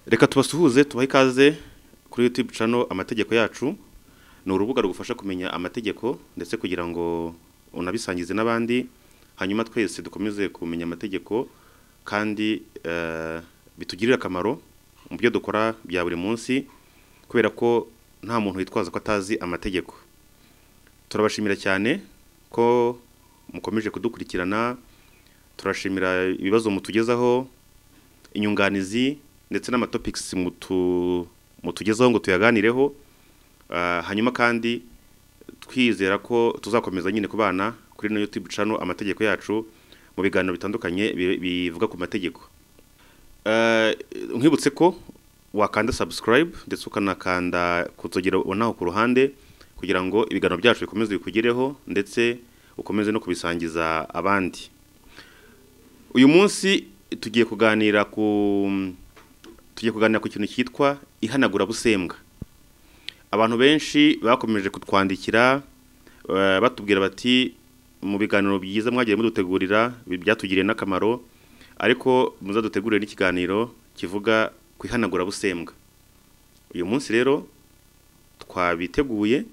reka tubasuhuze tubahe ikaze kuri yutube cano amategeko yacu ni urubuga rugufasha kumenya amategeko ndetse kugira ngo unabisangize n'abandi hanyuma twese dukomeze kumenya amategeko kandi bitugirire akamaro mu byo dukora bya buri munsi kubera ko nta muntu witwaza ko atazi amategeko turabashimira cyane ko mukomeje kudukurikirana turashimira ibibazo mutugezaho inyunganizi ndetse n'amatopikisi mutugezaho ngo tuyaganireho hanyuma kandi twizera ko tuzakomeza nyine kubana kuri no yutube cano amategeko yacu mu biganiro bitandukanye bivuga ku mategeko nkwibutse ko wakanda subscribe ndetse ukanakanda kutogera ubonaho ku ruhande kugira ngo ibiganiro byacu bikomeze bikugereho ndetse ukomeze no kubisangiza abandi uyu munsi tugiye kuganira ku tugiye kuganira ku kintu cyitwa ihanagurabusembwa abantu benshi bakomeje kutwandikira batubwira bati mu biganiro byiza mwagiye mudutegurira byatugiriye n'akamaro ariko muzadutegurire n'ikiganiro kivuga ku ihanagurabusembwa uyu munsi rero twabiteguye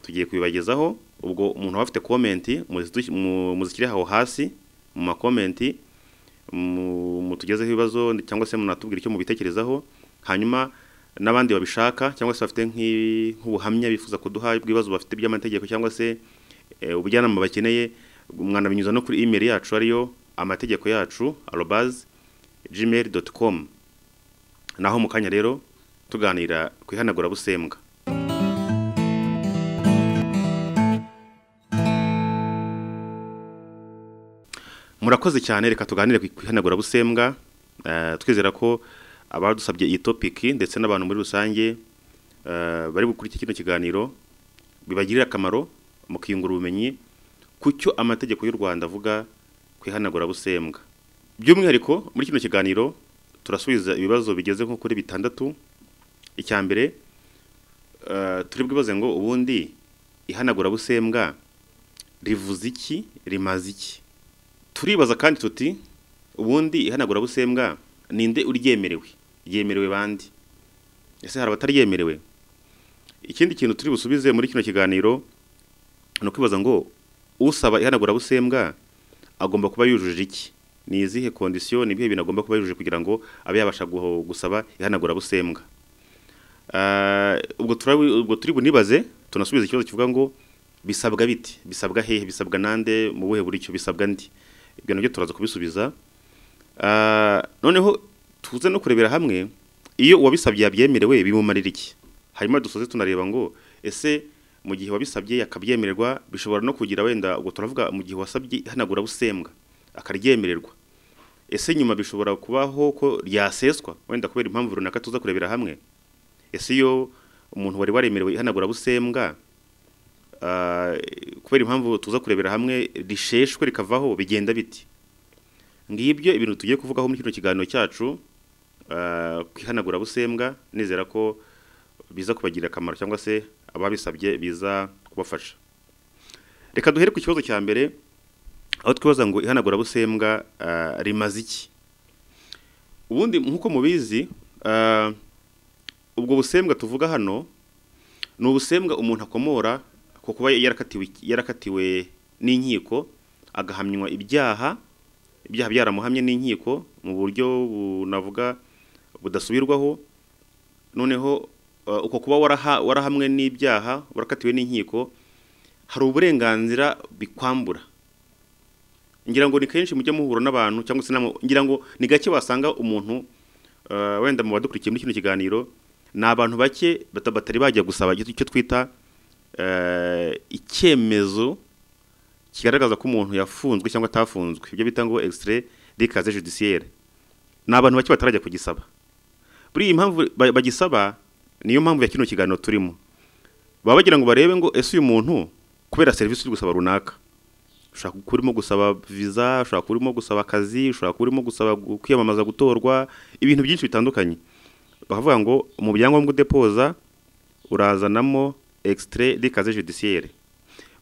tugiye kubibagezaho ubwo umuntu waba afite komenti muzishyire aho hasi mu makomenti mutugezeho ibibazo cyangwa se munatubwira icyo mubitekerezaho hanyuma n'abandi babishaka cyangwa se bafite nk'ubuhamya bifuza kuduha bw'ibibazo bafite by'amategeko cyangwa se ubujyanama bakeneye mwanabinyuza no kuri imeri yacu ariyo amategeko yacu arobazi jimeri doti komu naho mu kanya rero tuganira ku ihanagurabusembwa murakoze cyane reka tuganire ku ihanagurabusembwa twizera ko abadusabye iyi topiki ndetse n'abantu muri rusange bari bukurikire kino kiganiro bibagirira akamaro mukiyungura ubumenyi ku cyo amategeko y'u Rwanda avuga ku ihanagurabusembwa by'umwihariko muri kino kiganiro turasubiza ibibazo bigeze nko kuri bitandatu icya mbere turi bwibaze ngo ubundi ihanagurabusembwa rivuze iki rimaze iki turibaza kandi tuti ubundi ihanagurabusembwa ninde uryemerewe ryemerewe bandi ese hari abataryemerewe ikindi kintu turi busubize muri kino kiganiro ni ukwibaza ngo usaba ihanagurabusembwa agomba kuba yujuje iki ni izihe kondisiyo ni ibihe bintu agomba kuba yujuje kugira ngo abe yabasha gusaba ihanagurabusembwa ubwo turi bunibaze tunasubiza ikibazo kivuga ngo bisabwa biti bisabwa hehe bisabwa nande mu buhe buryo bisabwa ndi ibyo nabyo turaza kubisubiza noneho tuze no kurebera hamwe iyo uwabisabye yabyemerewe bimumarira iki hanyuma dusoze tunareba ngo ese mu gihe wabisabye yakabyemererwa bishobora no kugira wenda ubwo turavuga mu gihe wasabye ihanagurabusembwa akaryemererwa ese nyuma bishobora kubaho ko ryaseswa wenda kubera impamvu runaka tuza kurebera hamwe ese iyo umuntu wari waremerewe ihanagurabusembwa kubera impamvu tuza kurebera hamwe risheshwe rikavaho bigenda biti ngibyo ibintu tugiye kuvugaho muri kino kiganiro cyacu ku ihanagurabusembwa nizera ko biza kubagirira akamaro cyangwa se ababisabye biza kubafasha reka duhere ku kibazo cya mbere aho twibaza ngo ihanagurabusembwa rimaze iki ubundi nk'uko mubizi ubwo busembwa tuvuga hano ni ubusembwa umuntu akomora ku kuba yarakatiwe n'inkiko agahamywa ibyaha ibyaha byaramuhamye n'inkiko mu buryo bunavuga budasubirwaho noneho uko kuba warahamwe n'ibyaha warakatiwe n'inkiko hari uburenganzira bikwambura ngira ngo ni kenshi mujya muhura n'abantu cyangwa se ngira ngo ni gake wasanga umuntu wenda mu badukurikiye muri kino kiganiro ni abantu bake batari bajya gusaba icyo twita icyemezo kigaragaza ko umuntu yafunzwe cyangwa atafunzwe ibyo bita ngo extrait d'ikaze judiciaire ni abantu bake batarajya kugisaba buri iyi mpamvu bagisaba niyo mpamvu ya kino kiganiro turimo baba bagira ngo barebe ngo ese uyu muntu kubera serivisi uri gusaba runaka ushobora kuba urimo gusaba viza ushobora kuba urimo gusaba akazi ushobora kuba urimo gusaba kwiyamamaza gutorwa ibintu byinshi bitandukanye bakavuga ngo mu byangombwa udepoza urazanamo extrait d'ikaze judiciaire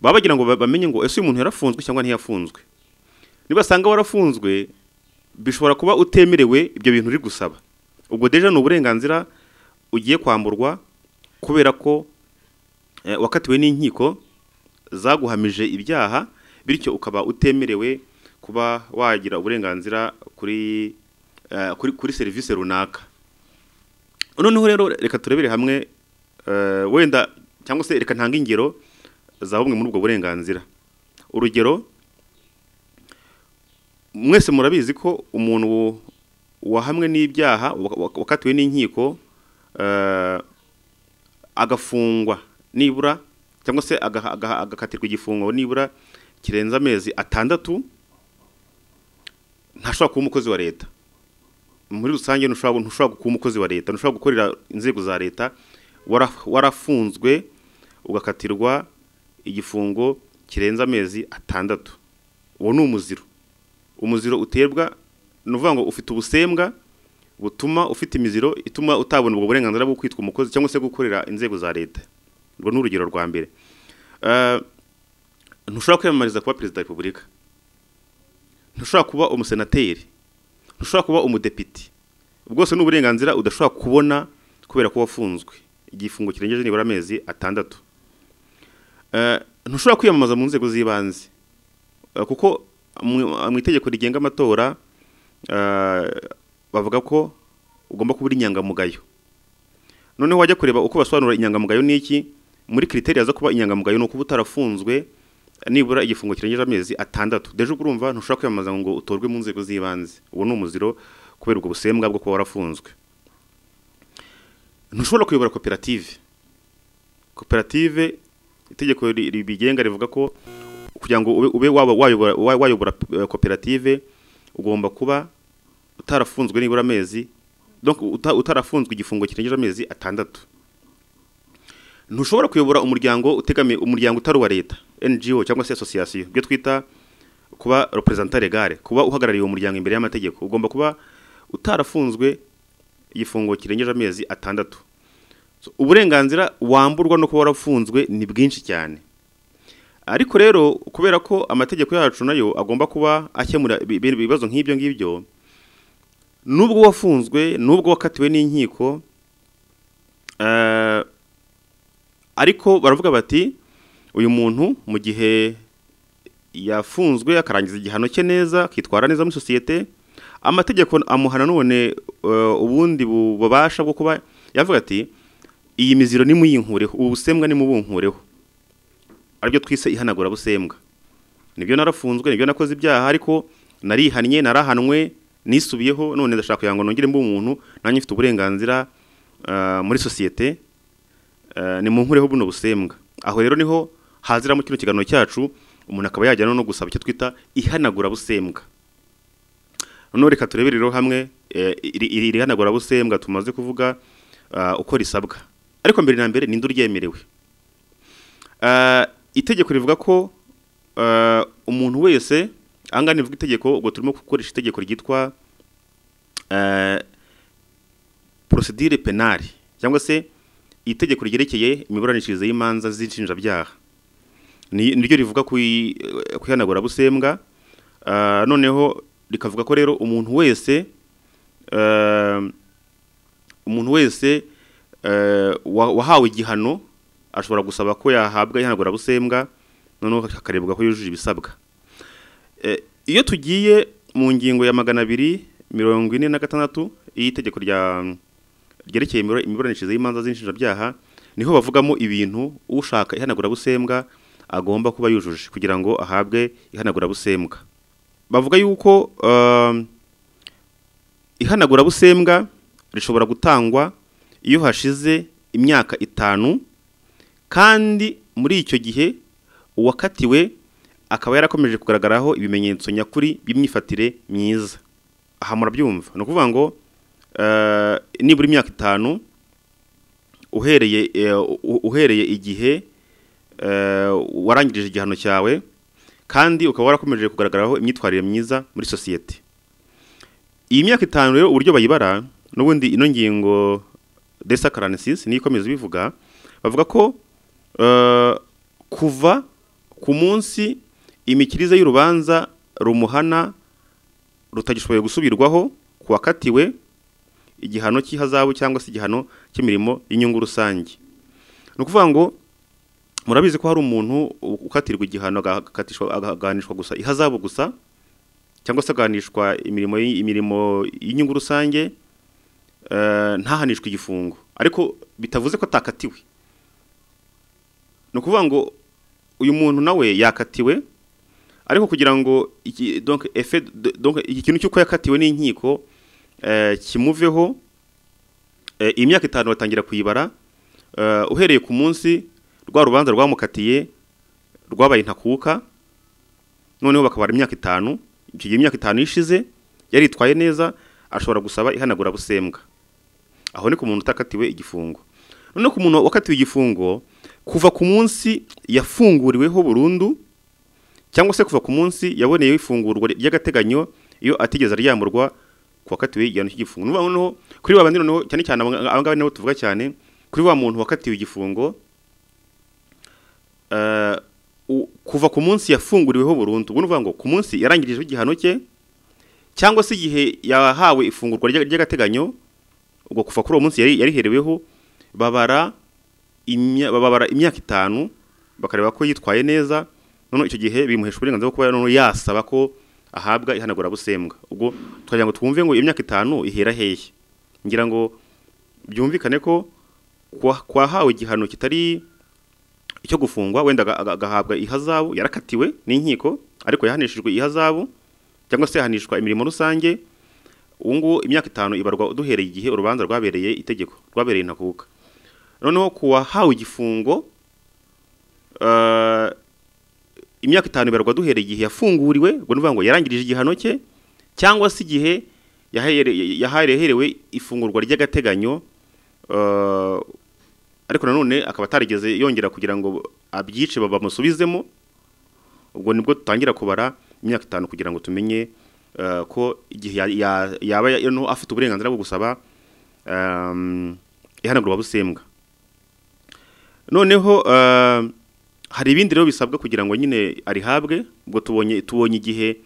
baba bagira ngo bamenye ngo ese uyu muntu yarafunzwe cyangwa ntiyafunzwe nibasanga warafunzwe bishobora kuba utemerewe ibyo bintu uri gusaba ubwo deje ni uburenganzira ugiye kwamburwa kubera ko eh, wakatiwe n'inkiko zaguhamije ibyaha bityo ukaba utemerewe kuba wagira uburenganzira kuri eh, kuri, kuri serivisi runaka noneho rero reka turebere hamwe eh, wenda cyangwa se reka ntanga ingero za bumwe muri ubwo burenganzira urugero mwese murabizi ko umuntu wahamwe n'ibyaha wak- wakatiwe n'inkiko eh, agafungwa nibura cyangwa se agaha- agaha- agakatirwa igifungo nibura kirenze amezi atandatu ntashobora kuba umukozi wa leta muri rusange ntushobora ntushobora kuba umukozi wa leta ntushobora gukorera inzego za leta wara- warafunzwe ugakatirwa igifungo kirenze amezi atandatu uwo ni umuziro umuziro uterwa ni ukuvuga ngo ufite ubusembwa butuma ufite imiziro ituma utabona ubwo burenganzira bwo kwitwa umukozi cyangwa se gukorera inzego za leta urwo ni urugero rwa mbere Eh, ntushobora kwiyamamariza kuba perezida wa repubulika ntushobora kuba umusenateri ntushobora kuba umudepite bwose ni uburenganzira udashobora kubona kubera ko wafunzwe igifungo kirengeje nibura amezi atandatu Eh, ntushobora kwiyamamaza mu nzego z'ibanze Eh, kuko mu mu itegeko rigenga amatora eh, bavuga ko ugomba kuba uri inyangamugayo noneho wajya kureba uko basobanura inyangamugayo ni iki muri kiriteri zo kuba inyangamugayo ni ukuba utarafunzwe nibura igifungo kirengeje amezi atandatu deje ubwo urumva ntushobora kwiyamamaza ngo utorwe mu nzego z'ibanze uwo ni umuziro kubera ubwo busembwa bwo kuba warafunzwe ntushobora kuyobora koperative koperative itegeko ri- ribigenga rivuga ko kugira ngo ube, ube waba wayobora wa- wayobora eh, koperative ugomba kuba utarafunzwe nibura amezi donc uta- utarafunzwe igifungo kirengeje amezi atandatu ntushobora kuyobora umuryango utegamiye umuryango utari uwa leta NGO cyangwa se association ibyo twita kuba representant legal kuba uhagarariye uwo muryango imbere y'amategeko ugomba kuba utarafunzwe igifungo kirengeje amezi atandatu So, uburenganzira wamburwa no kuba warafunzwe ni bwinshi cyane ariko rero kubera ko amategeko yacu nayo agomba kuba akemura ibi- ibi- ibibazo nk'ibyo ngibyo nubwo wafunzwe nubwo wakatiwe n'inkiko eh, ariko baravuga bati uyu muntu mu gihe yafunzwe akarangiza igihano cye neza akitwara neza muri sosiyete amategeko amuhana none eh, ubundi bu- bubasha bwo kuba yavuga ati iyi miziro nimuyinkureho ubu busembwa nimubunkureho aribyo twise ihanagura busembwa nibyo narafunzwe nibyo nakoze ibyaha ariko narihannye narahanwe nisubiyeho none ndashaka kugira ngo nongere mbe umuntu nanjye mfite uburenganzira ah, muri sosiyete ni mu nkureho buno busembwa aho rero niho haziramo kino kiganiro cyacu umuntu akaba yajyana no gusaba icyo twita ihanagura busembwa noneho reka turebere rero hamwe eh, iri iri- iri hanagura busembwa tumaze kuvuga ah, uko risabwa ariko mbere na mbere ninde uryemerewe Ah, itegeko rivuga ko ah, umuntu wese ahangaha nivuga itegeko ubwo turimo gukoresha itegeko ryitwa ah, procedure penale cyangwa se itegeko ryerekeye imiburanishirize y'imanza z'inshinjabyaha ni niryo rivuga ku i- ku ihanagurabusembwa Ah, noneho rikavuga ko rero umuntu wese ah, umuntu wese eh, wa- wahawe igihano ashobora gusaba ko yahabwa ihanagurabusembwa noneho hakarebwa ko yujuje ibisabwa Eh, iyo tugiye mu ngingo ya magana abiri mirongo ine na gatandatu y'itegeko rya ryerekeye imibura- imiburanishirize y'imanza z'inshinjabyaha niho bavugamo ibintu ushaka ihanagurabusembwa agomba kuba yujuje kugira ngo ahabwe ihanagurabusembwa bavuga yuko um, ihanagurabusembwa rishobora gutangwa iyo hashize imyaka itanu kandi muri icyo gihe uwakatiwe akaba yarakomeje kugaragaraho ibimenyetso nyakuri by'imyifatire myiza aha murabyumva ni ukuvuga ngo eh, nibura imyaka itanu uhereye eh, u- uhereye igihe eh, warangirije igihano cyawe kandi ukaba warakomeje kugaragaraho imyitwarire myiza muri sosiyete iyi myaka itanu rero uburyo bayibara n'ubundi ino ngingo desa karansis niyo ikomeza ibivuga bavuga ko eh, kuva ku munsi imikirize y'urubanza rumuhana rutagishoboye gusubirwaho ku wakatiwe igihano cy'ihazabu cyangwa se igihano cy'imirimo y'inyungu rusange ni ukuvuga ngo murabizi ko hari umuntu ukatirwa igihano agahanishwa gusa ihazabu gusa cyangwa se agahanishwa imirimo imirimo y'inyungu rusange ntahanishwe igifungo ariko bitavuze ko atakatiwe ni ukuvuga ngo uyu muntu nawe yakatiwe ariko kugira ngo iki kintu cy'uko yakatiwe n'inkiko kimuveho imyaka itanu batangira kuyibara uhereye ku munsi rwa rubanza rwamukatiye rwabaye ntakuka noneho bakabara imyaka itanu icyo gihe imyaka itanu ishize yaritwaye neza ashobora gusaba ihanagurabusembwa aho ni ku muntu utakatiwe igifungo noneho ku muntu wakatiwe igifungo kuva ku munsi yafunguriweho burundu cyangwa se kuva ku munsi yaboneyeho ifungurwa ry'agateganyo iyo atigeze aryamburwa ku wakatiwe igihano cy'igifungo noneho kuri ba bandi noneho cyane cyane aba ngaba nibo tuvuga cyane kuri wa muntu wakatiwe igifungo kuva ku munsi yafunguriweho burundu ubu ni ukuvuga ngo ku munsi yarangirijeho igihano cye cyangwa se igihe yahawe ifungurwa ry'agateganyo ubwo kuva kuri uwo munsi yarihereweho babara imyaka itanu bakareba ko yitwaye neza noneho icyo gihe bimuhesha uburenganzira bwo kuba noneho yasaba ko ahabwa ihanagurabusembwa ubwo tukagira ngo twumve ngo imyaka itanu ihera hehe ngira ngo byumvikane ko kwahawe igihano kitari icyo gufungwa wenda agahabwa ihazabu yarakatiwe n'inkiko ariko yahanishijwe ihazabu cyangwa se yahanishwa imirimo rusange ubu ngubu imyaka itanu ibarwa duhereye igihe urubanza rwabereye itegeko rwabereye intakuka noneho kuwahawe igifungo imyaka itanu ibarwa duhereye igihe yafunguriwe ubwo ni ukuvuga ngo yarangirije igihano cye cyangwa se igihe yaherewe ifungurwa ry'agateganyo ariko nanone akaba atarigeze yongera kugira ngo abyice bamusubizemo ubwo nibwo dutangira kubara imyaka itanu kugira ngo tumenye ko igihe yaba afite uburenganzira bwo gusaba ihanagurabusembwa noneho hari ibindi rero bisabwa kugira ngo nyine arihabwe ubwo tubonye tubonye igihe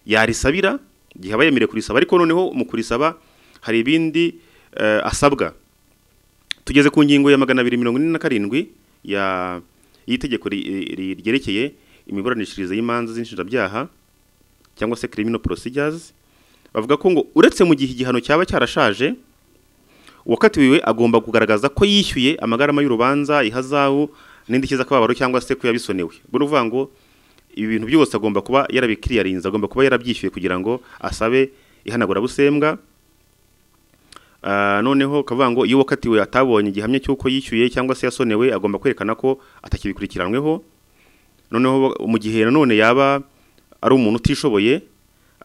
yarisabira igihe aba yemerewe kurisaba ariko noneho mu kurisaba hari ibindi asabwa tugeze ku ngingo ya magana abiri mirongo ine na karindwi y'itegeko ryerekeye imiburanishirize y'imanza z'inshinjabyaha cyangwa se criminal procedures bavuga ko ngo uretse mu gihe igihano cyaba cyarashaje uwakatiwe agomba kugaragaza ko yishyuye amagarama y'urubanza ihazabu n'indishyi z'akababaro cyangwa se ko yabisonewe ubwo ni ukuvuga ngo ibi bintu byose agomba kuba yarabikiriyarinze agomba kuba yarabyishyuye kugira ngo asabe ihanagurabusembwa noneho akavuga ngo iyo uwakatiwe atabonye igihamya cy'uko yishyuye cyangwa se yasonewe agomba kwerekana ko atakibikurikiranweho noneho mu gihe nanone yaba ari umuntu utishoboye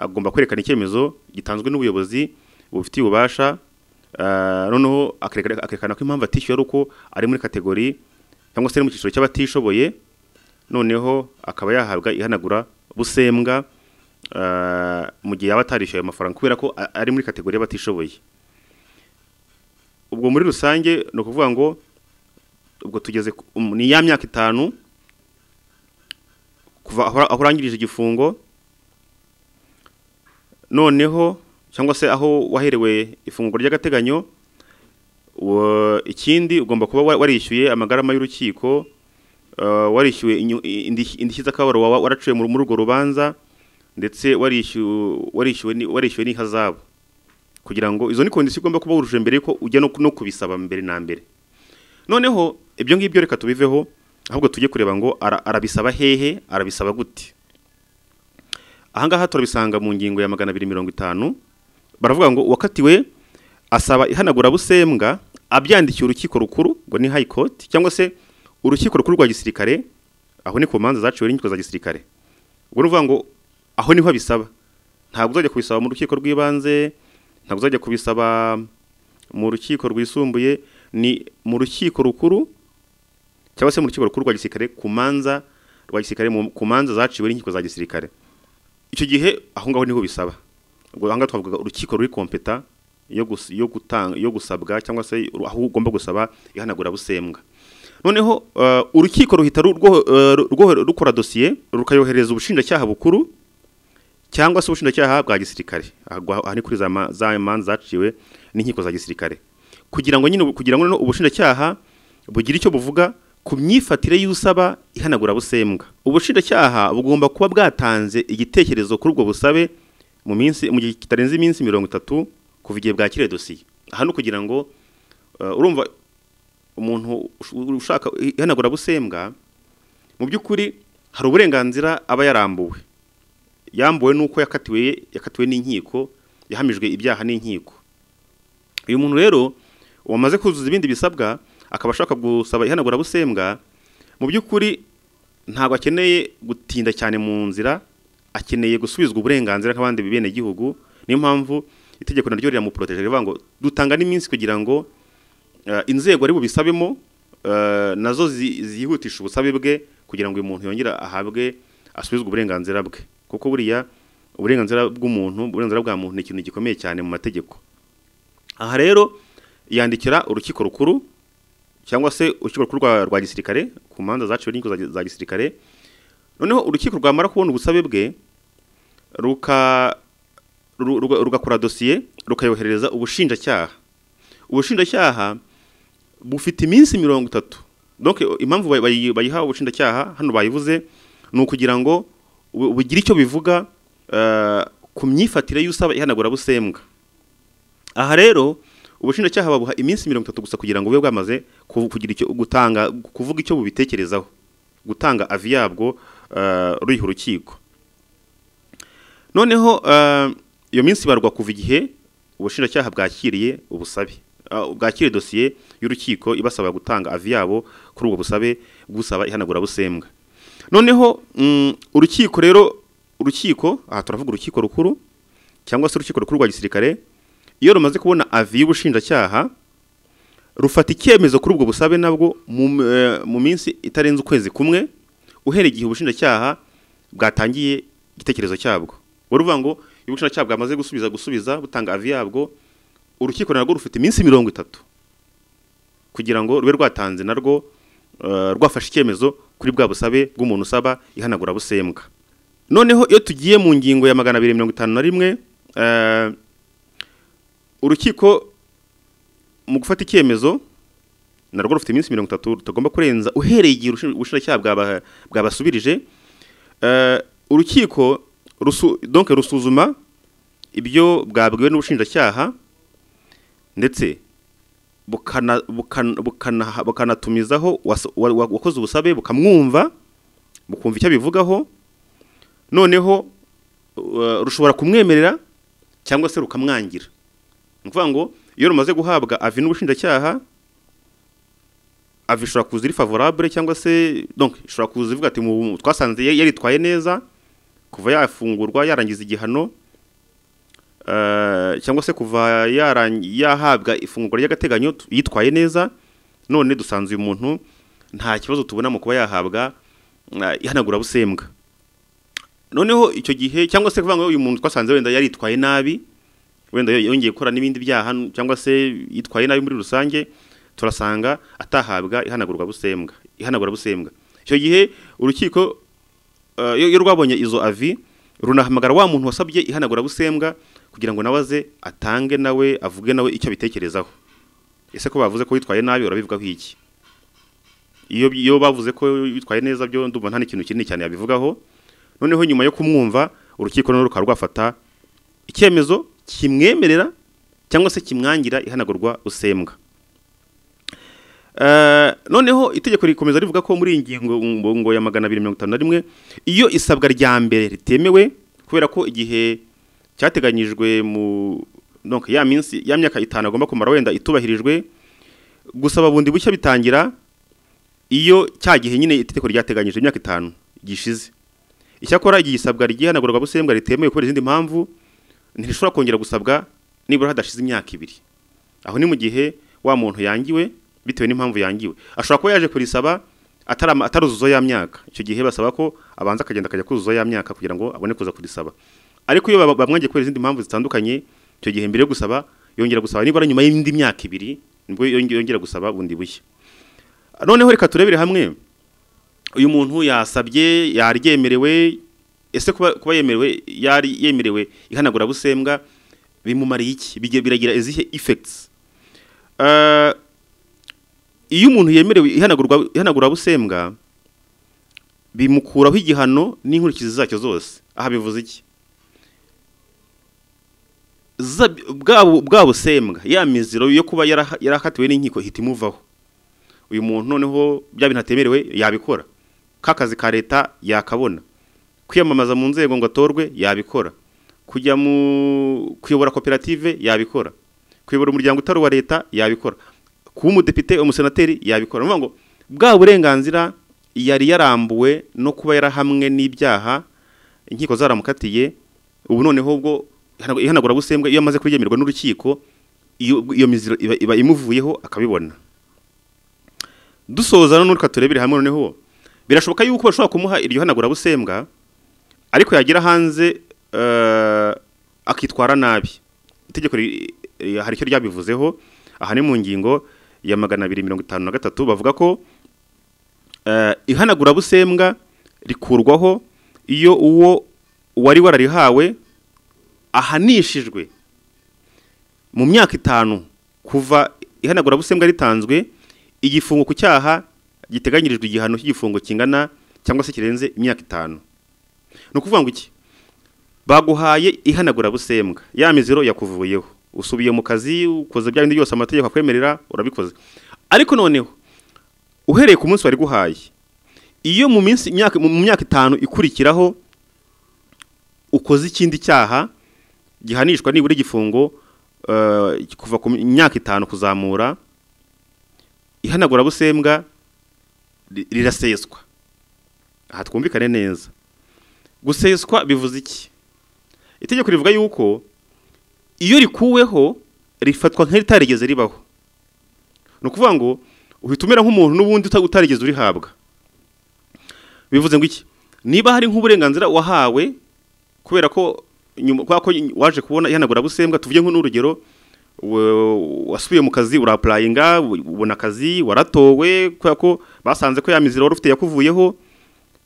agomba kwerekana icyemezo gitanzwe n'ubuyobozi bubifitiye ububasha noneho akerekana ko impamvu atishyuye ari uko ari muri kategori cyangwa se mu cyiciro cy'abatishoboye noneho akaba yahabwa ihanagura busembwa mu gihe yaba atarishyuye ayo mafaranga kubera ko ari muri kategori y'abatishoboye ubwo muri rusange ni ukuvuga ngo ubwo tugeze ni ya myaka itanu kuva aho urangirije igifungo noneho cyangwa se aho waherewe ifunguro ry'agateganyo ikindi ugomba kuba warishyuye amagarama y'urukiko warishyuwe indishyi z'akabaro wawe waraciye muri urwo rubanza ndetse warishyuwe n'ihazabu kugira ngo izo ni kondisiyo ugomba kuba wujuje mbere ko ujya no kubisaba mbere na mbere noneho ibyo ngibyo reka tubiveho ahubwo tujye kureba ngo arabisaba hehe arabisaba gute ahangaha turabisanga mu ngingo ya magana abiri mirongo itanu baravuga ngo wakatiwe asaba ihanagurabusembwa abyandikiye urukiko rukuru ngo ni high court cyangwa se urukiko rukuru rwa gisirikare aho ni ku manza zaciwe n'inkiko za gisirikare ubwo ni ukuvuga ngo aho niho abisaba ntabwo uzajya kubisaba mu rukiko rw'ibanze ntabwo uzajya kubisaba mu rukiko rwisumbuye ni mu rukiko rukuru cyangwa se mu rukiko rukuru rwa gisirikare ku manza rwa gisirikare ku manza zaciwe n'inkiko za gisirikare icyo gihe aho ngaho niho bisaba ubwo aha ngaha twavuga urukiko ruri kompeta yo gutanga yo gusabwa cyangwa se aho ugomba gusaba ihanagurabusembwa noneho urukiko ruhita rukora dosiye rukayohereza ubushinjacyaha bukuru cyangwa se ubushinjacyaha bwa gisirikare aha ni kuri za ma- za manza zaciwe n'inkiko za gisirikare kugira ngo nyine ubu- kugira ngo noneho ubushinjacyaha bugira icyo buvuga ku myifatire y'usaba ihanagura busembwa ubushinjacyaha bugomba kuba bwatanze igitekerezo kuri ubwo busabe mu minsi mu gihe kitarenze iminsi mirongo itatu kuva igihe bwakiriye dosiye aha ni ukugira ngo eh, urumva umuntu ush- ushaka ihanagura busembwa mu by'ukuri hari uburenganzira aba yarambuwe yambuwe nuko yakatiwe yakatiwe n'inkiko yahamijwe ibyaha n'inkiko uyu muntu rero wamaze kuzuza ibindi bisabwa akaba ashaka gusaba ihanagura busembwa mu by'ukuri ntabwo akeneye gutinda cyane mu nzira akeneye gusubizwa uburenganzira nk'abandi bene gihugu niyo mpamvu itegeko naryo riramuproteje rivuga ngo dutanga n'iminsi kugira ngo eh, inzego ari bubisabemo eh, nazo zi- ziyihutisha ubusabe bwe kugira ngo uyu muntu yongere ahabwe asubizwe uburenganzira bwe kuko buriya uburenganzira bw'umuntu uburenganzira bwa muntu ni ikintu gikomeye cyane mu mategeko aha rero yandikira urukiko rukuru cyangwa se urukiko rukuru rwa- rwa gisirikare ku manza zaciwe n'inkiko za- za gisirikare noneho urukiko rwamara kubona ubusabe bwe ruka ru- ruga- rugakora dosiye rukayoherereza ubushinjacyaha ubushinjacyaha bufite iminsi mirongo itatu donc impamvu bayi- bayi- bayihawe ubushinjacyaha hano bayivuze ni ukugira ngo bu- bugire icyo bivuga eh, ku myifatire y'usaba ihanagura busembwa aha rero ubushinjacyaha babuha iminsi mirongo itatu gusa kugira ngo bube bwamaze ku- kugira icyo gutanga kuvuga icyo bubitekerezaho gutanga avi yabwo eh, ruyiha urukiko noneho eh, iyo minsi ibarwa kuva igihe ubushinjacyaha bwakiriye ubusabe ah, bwakiriye dosiye y'urukiko ibasaba gutanga avi yabo kuri ubwo busabe bw'usaba ihanagurabusembwa noneho mm, urukiko rero urukiko aha turavuga urukiko rukuru cyangwa se urukiko rukuru rwa gisirikare iyo rumaze kubona avi y'ubushinjacyaha rufata icyemezo kuri ubwo busabe nabwo mu, eh, mu minsi itarenze ukwezi kumwe uhereye igihe ubushinjacyaha bwatangiye igitekerezo cyabwo ubwo ruvuga ngo iyo ubushinjacyaha bwamaze gusubiza gusubiza butanga avi yabwo urukiko narwo rufite iminsi mirongo itatu kugira ngo rube rwatanze narwo eh, rwafashe icyemezo kuri bwa busabe bw'umuntu usaba ihanagura busembwa noneho iyo tugiye mu ngingo ya magana abiri mirongo itanu na rimwe eh, urukiko mu gufata icyemezo narwo rufite iminsi mirongo itatu rutagomba kurenza uhereye igihe urushin- ubushinjacyaha bwaba- bwabasubirije Eh, urukiko rusu- donc rusuzuma ibyo bwabwiwe n'ubushinjacyaha ndetse bukana- bukan- bukana- bukanatumizaho wasa- wa- wa- wakoze ubusabe bukamwumva bukumva icyo abivugaho noneho uh, rushobora kumwemerera cyangwa se rukamwangira ni ukuvuga ngo iyo rumaze guhabwa avi n'ubushinjacyaha avi ishobora kuza iri favorable cyangwa se donc ishobora kuza ivuga ati "Mu- twasanze ya- yaritwaye neza kuva yafungurwa yarangiza igihano eh, cyangwa se kuva yaran- yahabwa ifungurwa ry'agateganyo tu- yitwaye neza none dusanze uyu muntu nta kibazo tubona mu kuba yahabwa eh, ihanagurabusembwa noneho icyo gihe cyangwa se kuvuga ngo uyu muntu twasanze wenda yaritwaye nabi wenda yongeye gukora n'ibindi byaha n- cyangwa se yitwaye nabi muri rusange turasanga atahabwa ihanagurwa busembwa ihanagura busembwa icyo gihe urukiko eh, iyo iyo rwabonye izo avi runahamagara wa muntu wasabye ihanagura busembwa kugira ngo nawe aze atange nawe avuge nawe icyo abitekerezaho ese ko bavuze ko witwaye nabi urabivugaho iki iyo iyo bavuze ko witwaye neza byo ndumva nta n'ikintu kinini cyane yabivugaho noneho nyuma yo kumwumva urukiko noneho rukaba rwafata icyemezo kimwemerera cyangwa se kimwangira ihanagurwa usembwa Eh, noneho itegeko rikomeza rivuga ko muri iyi ngingo ngo- ngo ya magana abiri mirongo itanu na rimwe iyo isabwa rya mbere ritemewe kubera ko igihe cyateganyijwe mu donc ya minsi ya myaka itanu agomba kumara wenda itubahirijwe gusaba bundi bushya bitangira iyo cya gihe nyine itegeko ryateganyije imyaka itanu gishize icyakora igihe isabwa ry'ihanagurwa busembwa ritemewe kubera izindi mpamvu ntirishobora kongera gusabwa nibura hadashize imyaka ibiri aho ni mu gihe wa muntu yangiwe bitewe n'impamvu yangiwe ashobora kuba yaje kurisaba atarama- ataruzuza ya myaka icyo gihe basaba ko abanza akagenda akajya kuzuza ya myaka kugira ngo abone kuza kurisaba ariko iyo baba- bamwangiye kubera izindi mpamvu zitandukanye icyo gihe mbere yo gusaba yongera gusaba nibura nyuma y'indi myaka ibiri nibwo yonge- yongera gusaba bundi bushya noneho reka turebere hamwe uyu muntu yasabye yaryemerewe ese kuba kuba yemerewe yari yemerewe ihanagurabusembwa bimumariye iki Bigira- biragira izihe effects Eh, iyo umuntu yemerewe ihanagurwa ihanagurabusembwa bimukuraho igihano n'inkurikizi zacyo zose aha bivuze iki za- bwa bwa busembwa ya miziro yo kuba yaraha- yarakatiwe n'inkiko ihita imuvaho uyu muntu noneho bya bintu atemerewe yabikora k'akazi ka leta yakabona kwiyamamaza mu nzego ngo atorwe yabikora kujya mu kuyobora koperative yabikora kuyobora umuryango utari uwa leta yabikora kuba umudepite umusenateri yabikora ni ukuvuga ngo bwa burenganzira yari yarambuwe no kuba yarahamwe n'ibyaha inkiko zaramukatiye ubu noneho ubwo ihanagurabusembwa iyo amaze kuryemerwa n'urukiko iyo iyo miziro iba- iba imuvuyeho akabibona dusoza none reka turebere hamwe noneho birashoboka yuko bashobora kumuha iryo hanagurabusembwa ariko yagira hanze eh, akitwara nabi itegeko ri- eh, hari icyo ryabivuzeho aha ni mu ngingo ya magana abiri mirongo itanu na gatatu bavuga ko eh, ihanagurabusembwa rikurwaho iyo uwo wari wararihawe ahanishijwe mu myaka itanu kuva ihanagurabusembwa ritanzwe igifungo ku cyaha giteganyirijwe igihano cy'igifungo kingana cyangwa se kirenze imyaka itanu ni ukuvuga ngo iki baguhaye ihanagurabusembwa ya miziro yakuvuyeho usubiye mu kazi ukoze bya bindi byose amategeko akwemerera urabikoze ariko noneho uhereye ku munsi wari guhaye iyo mu minsi imyaka mu myaka itanu ikurikiraho ukoze ikindi cyaha gihanishwa nibura igifungo eh, kuva ku myaka itanu kuzamura ihanagurabusembwa ri- riraseswa aha twumvikane neza guseswa bivuze iki itegeko rivuga yuko iyo rikuweho rifatwa nk'iritarigeze ribaho ni ukuvuga ngo uhita umera nk'umuntu n'ubundi uta- utarigeze urihabwa bivuze ngo iki niba hari nk'uburenganzira wahawe kubera ko nyuma kubera ko waje kubona ihanagurabusembwa tuvuge nko n'urugero we- wasubiye mu kazi urapurayinga ubona akazi waratowe kubera ko basanze ko ya mizero wari ufite yakuvuyeho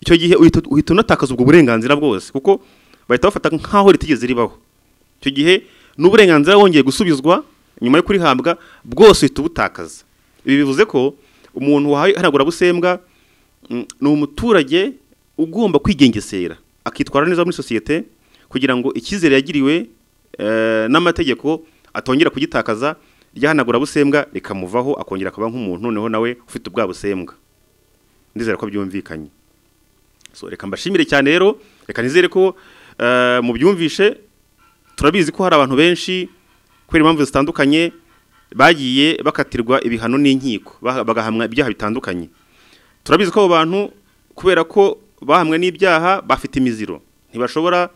icyo gihe uhita uhita unatakaza ubwo burenganzira bwose kuko bahita bafata nk'aho ritigeze ribaho icyo gihe n'uburenganzira wongeye gusubizwa nyuma yo kurihabwa bwose uhita ubutakaza ibi bivuze ko umuntu wahawe ihanagurabusembwa mm, ni umuturage ugomba kwigengesera akitwara neza muri sosiyete kugira ngo icyizere yagiriwe eh, n'amategeko atongera kugitakaza ryahanagurabusembwa rikamuvaho akongera akaba nk'umuntu noneho nawe ufite ubwa busembwa ndizera ko byumvikanye so reka mbashimire cyane rero reka nizere ko eh, mubyumvishe turabizi ko hari abantu benshi kubera impamvu zitandukanye bagiye bakatirwa ibihano n'inkiko baha- bagahamwa ibyaha bitandukanye turabizi ko abo bantu kubera ko bahamwe n'ibyaha bafite imiziro ntibashobora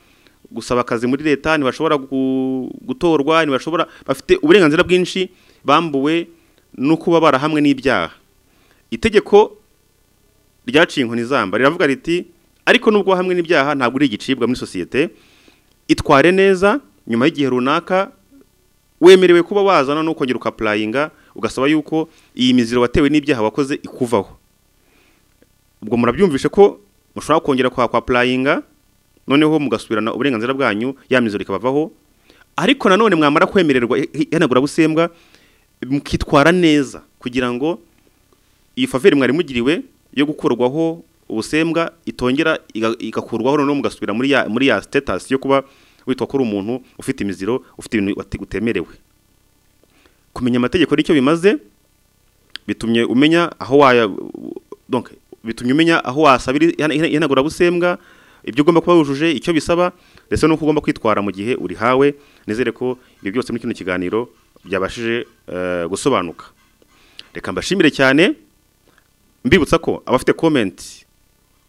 gusaba akazi muri leta ntibashobora gu- gutorwa ntibashobora bafite uburenganzira bwinshi bambuwe no kuba barahamwe n'ibyaha itegeko ryaciye inkoni zamba riravuga riti ariko nubwo hamwe n'ibyaha ntabwo uri igicibwa muri sosiyete itware neza nyuma y'igihe runaka wemerewe kuba wazana no kongera ukapurayinga ugasaba yuko iyi miziro watewe n'ibyaha wakoze ikuvaho ubwo murabyumvishe ko mushobora kongera kwa kwa purayinga noneho mugasubirana uburenganzira bwanyu ya mizoro ikabavaho ariko nanone mwamara kwemererwa ihanagurabusembwa mukitwara neza kugira ngo iyi faveri mwari mugiriwe yo gukurwaho ubusembwa itongera iga- igakurwaho noneho mugasubira muri ya muri ya sitetasi yo kuba witwa ko uri umuntu ufite imiziro ufite ibintu wate- utemerewe kumenya amategeko nicyo bimaze bitumye umenya aho waya donc bitumye umenya aho wasabira ihanagurabusembwa ibyo ugomba kuba wujuje icyo bisaba ndetse n'uko ugomba kwitwara mu gihe urihawe nizere ko ibyo byose muri kino kiganiro byabashije eh, gusobanuka reka mbashimire cyane mbibutsa ko abafite komenti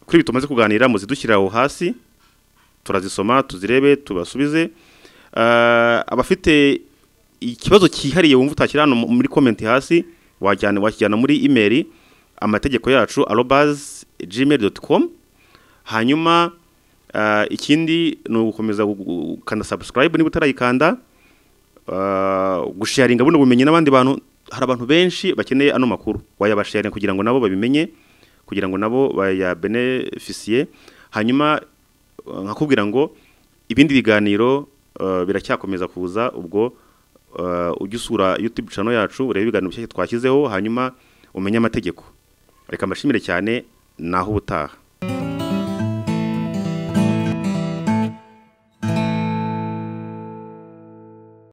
kuri ibi tumaze kuganira muzidushyirira aho hasi turazisoma tuzirebe tubasubize Eh, abafite ikibazo cyihariye wumva utakira hano mu- muri komenti hasi wajyana wakijyana muri imeri amategeko yacu arobaz gmail com hanyuma eh, ikindi ni ugukomeza gu- gu- gukanda subscribe niba utarayikanda Uh, gusharinga buno bumenyi n'abandi bantu hari abantu benshi bakeneye ano makuru wayabasharinga kugira ngo nabo babimenye kugira ngo nabo bayabenefisiye hanyuma Uh, nkakubwira ngo ibindi biganiro uh, biracyakomeza kuza ubwo uh, ujye usura YouTube channel yacu urebe ibiganiro bishya twashyizeho hanyuma umenye amategeko reka mbashimire cyane naho ubutaha